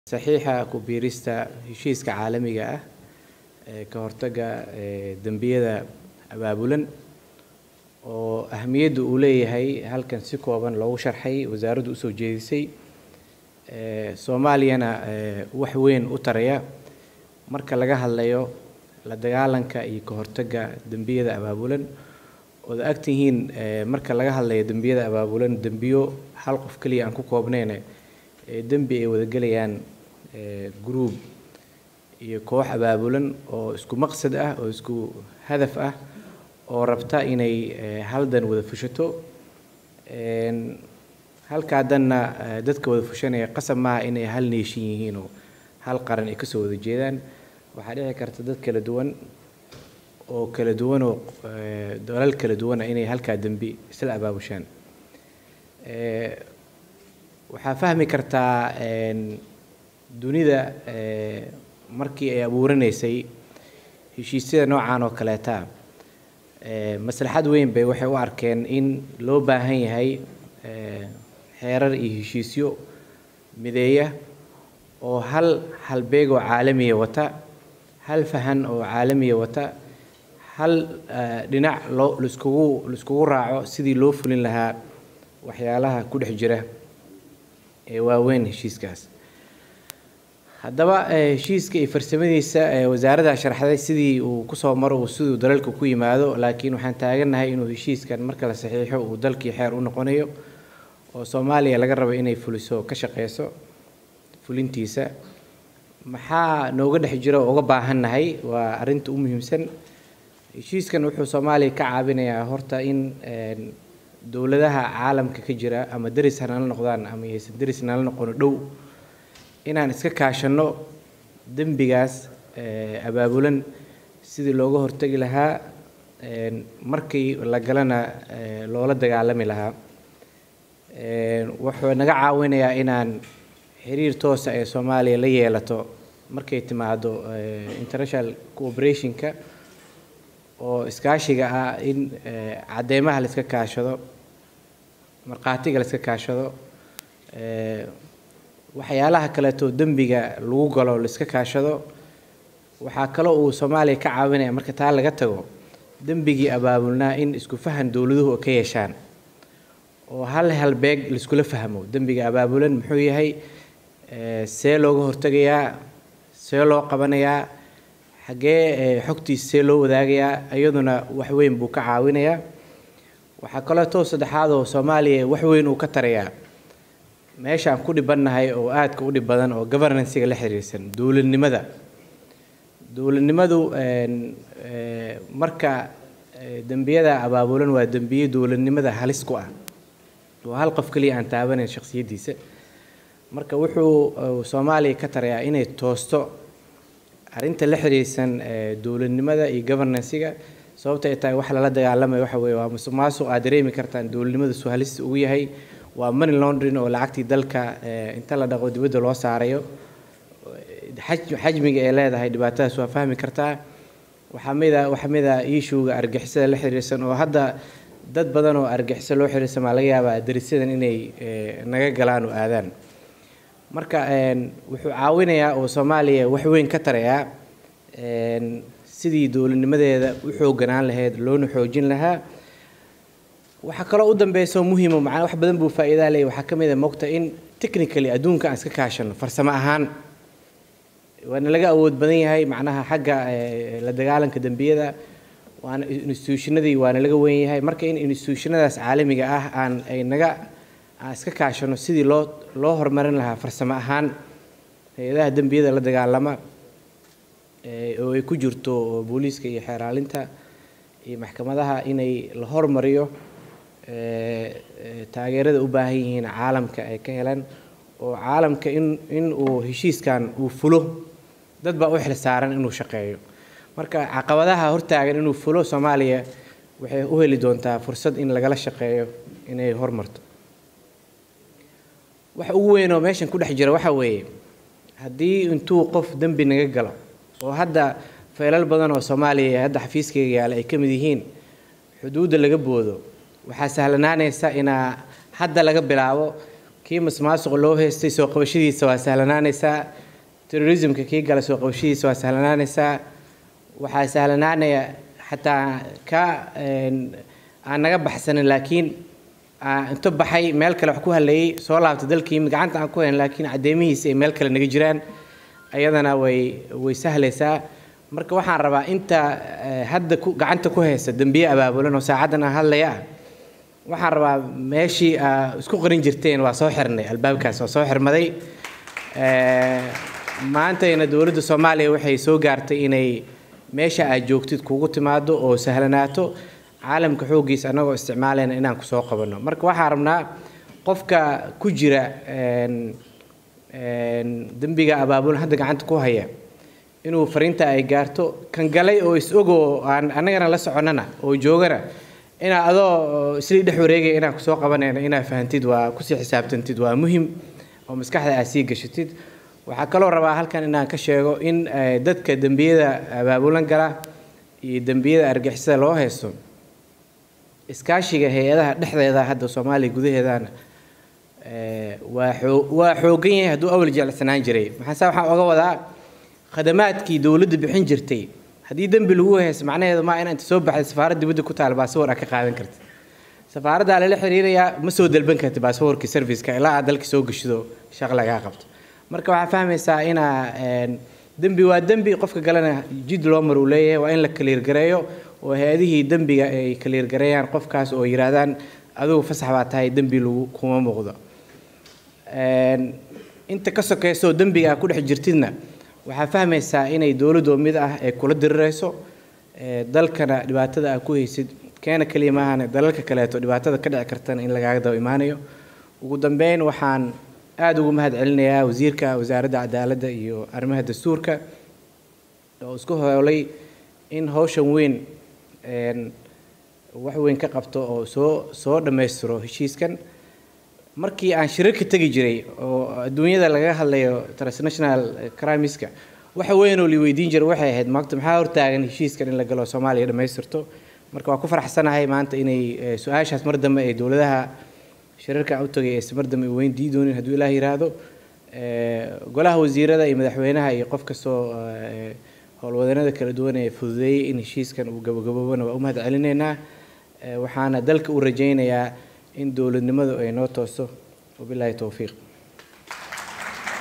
saxiixa ku biirista heshiiska caalamiga ah ee ka hortagga ee dembiyada abaabulan oo ahamiyadda uu leeyahay halkan si kooban loogu sharxay wasaaraddu usoo jeedisay ee soomaaliyana ee wax weyn u taraya marka laga hadlayo la dagaalanka iyo ka hortagga dembiyada abaabulan ood agtihiin ee marka laga hadlayo dembiyada abaabulan dembiyo hal qof keliya aan ku koobnayne ee dembi ay wadagelayaan ee group iyo koox abaabulan oo isku maqsad ah oo isku hadaf ah oo rabta inay haldan wada fushato halkaa danna dadka wada fushanaya qasab maaha inay hal neeshin yihiin oo hal qaran ay kasoo wada jeedaan waxaa dhici karta dad kala duwan oo kala duwan oo dalal kala duwana inay halkaa dembi isla abaabushaan waxaa fahmi kartaa dunida markii ay abuuranaysay heshiisyada noocan oo kaleeta maslaxad weyn bay waxay u arkeen in loo baahan yahay xeerar iyo heshiisyo mideeya oo hal halbeeg oo caalamiya wata hal fahan oo caalamiya wata hal dhinac loo laiskugu laiskugu raaco sidii loo fulin lahaa waxyaalaha ku dhex jira ee waaweyn heshiiskaas haddaba heshiiska iyo farsamadiisa wasaaradda sharxday sidii uu kusoo maro uu siduu dalalka ku yimaado laakiin waxaan taagannahay inuu heshiiskan marka la saxiixo uu dalkii xeer u noqonayo oo soomaaliya laga rabo inay fuliso ka shaqeyso fulintiisa maxaa nooga dhex jiro oo uga baahannahay waa arrinta u muhiimsan heshiiskan wuxuu soomaaliya ka caawinayaa horta in dowladaha caalamka ka jira ama deris ha nala noqdaan ama yaysan deris nala noqono dhow inaan iska kaashanno dembigaas abaabulan sidii looga hortagi lahaa markii la galana loola dagaalami lahaa wuxuu naga caawinayaa inaan xiriir toosa ee soomaaliya la yeelato markay timaado international cooperationka oo iskaashiga ah in cadeymaha la iska kaashado markhaatiga la iska kaashado waxyaalaha kaleeto dembiga lagu galo la iska kaashado waxaa kaloo uu soomaaliya ka caawinaya marka taa laga tago dembigii abaabulnaa in isku fahan dowladuhu ka yeeshaan oo hal halbeeg laiskula fahmo dembiga abaabulan muxuu yahay see looga hortegayaa see loo qabanayaa xaggee xogtiisa see loo wadaagayaa iyaduna wax weyn buu ka caawinayaa waxaa kaleeto saddexaad oo soomaaliya wax weyn uu ka tarayaa meeshaan ku dhibannahay oo aadka u dhib badan oo governancega la xiriirsan dowladnimada dowladnimadu marka dembiyada abaabulan waa dembiye dowladnimada halis ku ah oo hal qof keliya aan taabanayn shakhsiyaddiisa marka wuxuu soomaaliya ka tarayaa inay toosto arrinta la xiriirsan dowladnimada iyo governancega sababta ay tahay wax lala dagaalamayo waxa weeye waa musuq maasuq aad dareemi kartaan dowladnimada suu halista ugu yahay waa money laundering oo lacagtii dalka inta la dhaqo dibadda loo saarayo xajmiga ay leedahay dhibaatadaas waa fahmi kartaa waxaa mida waxaa mida iishuuga argixisada la xiriirsan oo hadda dad badan oo argixiso loo xiriirsan baa laga yaabaa darisyadan inay naga galaan oo aadaan marka wuxuu caawinayaa oo soomaaliya wax weyn ka tarayaa sidii dowladnimadeeda u xooganaan lahayd loona xoojin lahaa waxaa kaloo u dambeyso muhiimo macnaa wax badan buu faa'iidaa leeyahy waxaa ka mid a mogta in technically adduunka aan iska kaashano farsamo ahaan waana laga awood badan yahay macnaha xagga la dagaalanka dembiyada waana institutionadii waana laga weyn yahay marka in institutionadaas caalamiga ah aan ay naga aan iska kaashano sidii loo loo horumarin lahaa farsamo ahaan hay-adaha dembiyada la dagaalama oo ay ku jirto booliiska iyo xeeraalinta iyo maxkamadaha inay la hormariyo taageerada u baahan yihiin caalamka ay ka helaan oo caalamka in in uu heshiiskan uu fulo dad baa u xil saaran inuu shaqeeyo marka caqabadaha hortaagan inuu fulo soomaaliya waxay u heli doontaa fursad in lagala shaqeeyo inay hormarto waxa ugu weyn oo meeshan ku dhex jira waxa weeye haddii intuu qof dembi naga galo oo hadda feelal badan oo soomaaliya hadda xafiiskayga yaala ay ka mid yihiin xuduudda laga boodo waxaa sahlanaanaysa inaa hadda laga bilaabo kii masmaasuqa loo haystay soo qabashadiisa waa sahlanaanaysaa terrorismka kii gala soo qabashadiisa waa sahlanaanaysaa waxaa sahlanaanaya xataa ka aan naga baxsanin laakiin inta baxay meel kale wax ku haleeyey soo laabta dalkii gacanta aan ku hayn laakiin caddeemihiisa ay meel kale naga jiraan ayadana way way sahlaysaa marka waxaan rabaa inta hadda ku gacanta ku haysa dembiye abaabulan oo saacaddan aan hadlaya ah waxaan rabaa meeshii aa isku qarin jirteen waa soo xirnay albaabkaas waa soo xirmaday maantayna dowladda soomaaliya waxay soo gaartay inay meesha aad joogtid kugu timaado oo sahlanaato caalamka xooggiisa annagoo isticmaalayna inaan kusoo qabanno marka waxaan rabnaa qofka ku jira dembiga abaabulan hadda gacanta ku haya inuu fariinta ay gaarto kan galay oo is-ogoo aan annagana la soconnana oo joogana inaa adoo islii dhex wareegaya inaan kusoo qabanayna inaa fahantid waa kusii xisaabtantid waa muhim oo maskaxda aad sii gashatid waxaa kaloo rabaa halkan inaan ka sheego in dadka dembiyada abaabulan gala iyo dembiyada argixisada loo haysto iskaashiga hay-adaha dhexdeeda hadda soomaaliya gudaheedana waa oo waa xoogan yahay hadduu awal jeclsanaan jiray maxaase waxaan oga wadaa khadamaadkii dowladda bixin jirtay haddii dembi lagu haysto macnaheedu maa ina inta soo baxday safaarad dibadda ku taal baasawar aad ka qaadan kartid safaaraddaa lala xiriirayaa ma soo dalban kartid baasawarkii serviceka ilaa aad dalka soo geshido shaq lagaa qabto marka waxaa fahmaysaa inaa dembi waa dembi qofka galena jid loo mar uu leeyahay waa in la kaliirgareeyo oo hay-adihii dembiga ay kaliirgareeyaan qofkaas oo yidhaahdaan adigu fasax baa tahay dembi lagu kuma muuqdo inta ka sokeysoo dembiga aa ku dhex jirtidna waxaa fahmaysaa inay dowladoo mid ah ay kula dirirayso dalkana dhibaatada aa ku haysid keena keliya maahane dalalka kaleeto dhibaatada ka dhici kartana in lagaaga daba imaanayo ugu dambeyn waxaan aada ugu mahad celinayaa wasiirka wasaaradda cadaaladda iyo arrimaha dastuurka oo isku hoolay in howshan weyn wax weyn ka qabto oo soo soo dhammaystiro heshiiskan markii aan shirarka tegi jiray oo adduunyada laga hadlayo transnational crimiska waxa weynoo la weydiin jiray waxay ahayd maanta maxaa hortaagan heshiiskan in la galo soomaaliya dhammaystirto marka waa ku faraxsanahay maanta inay su-aashaas mar dambe ay dowladaha shirarka aan u tagay aysan mar dambe weyn dii doonin hadduu ilaah yiraahdo golaha wasiirada iyo madaxweynaha iyo qof kastoo howlwadanada kala duwan ee fududeeyey in heshiiskan uu gabagaboobana waa u mahad celinaynaa waxaana dalka u rajaynayaa in dowladnimadu ay noo tooso wabilaahi towfiiq